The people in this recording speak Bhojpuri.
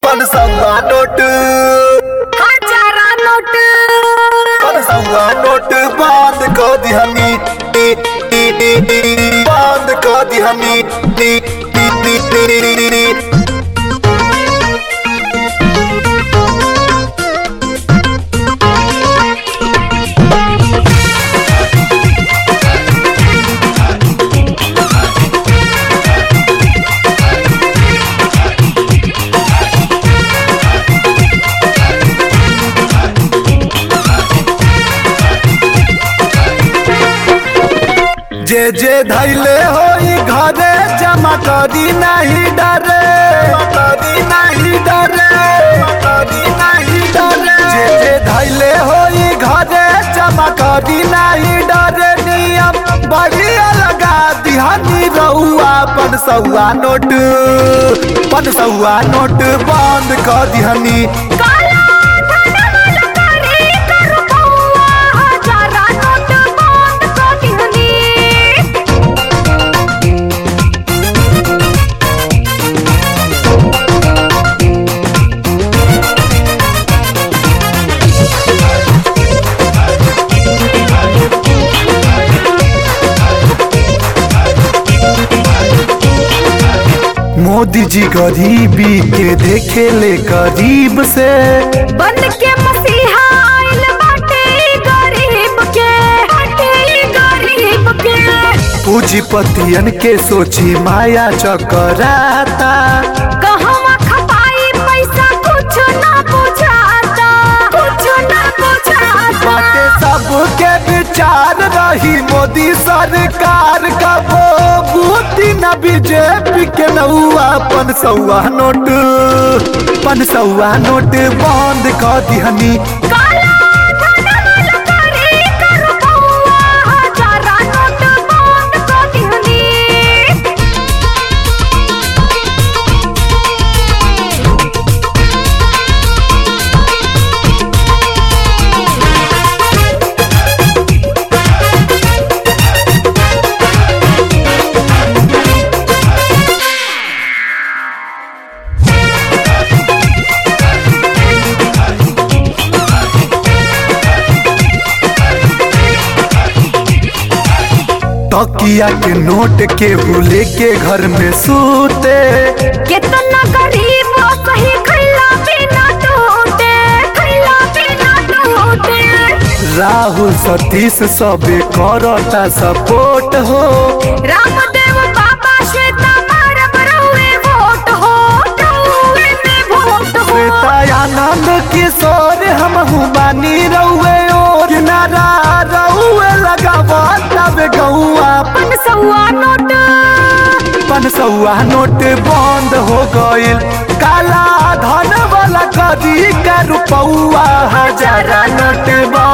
पनसौआ नोट हजारा नोट पनसौआ नोट बंद कर दिहनी नी, नी, नी, नी, बंद कर दिहनी नी, नी, नी, नी, नी, नी, नी। जे जे धैले होई घरे जमा करी नहीं डरे करी नहीं डरे करी नहीं डरे जे जे धैले होई घरे जमा करी नहीं डरे नियम बढ़िया लगा दिहानी रहुआ पनसौआ नोट पनसौआ नोट बंद कर दिहनी काला धन वाला करे करू बउआ हजारा नोट बंद कर दिहनी मोदी जी गरीबी के देखे ले गरीब से बन के मसीहा आइल बाटे ई गरीब के बाटे ई गरीब के पूंजीपतियन के सोची माया चकराता कहवा खपाई पैसा कुछ ना बुझाता कुछ ना बुझाता बाटे सबके विचार रही मोदी सरकार का वो बूटी न बीजेपी के नौआ पनसौआ नोट पनसौआ नोट बंद कर दिहनी काला धन वाला करे करू बउआ हजारा नोट बंद कर दिहनी तकिया के नोट के हुले के घर में सूते कितना गरीब सही खैला बिना टूटे खैला बिना टूटे राहुल सतीश सबे करता सपोर्ट हो रामदेव बाबा श्वेता मारब रहुए वोट हो रहुए में वोट हो श्वेतानंद किशोर हम बानी रउए और किनारा रउए लगावा तब गौआ पनसौआ नोट पनसौआ नोट बंद हो गइल काला धन वाला कदी का रुपौआ हजारा नोट बंद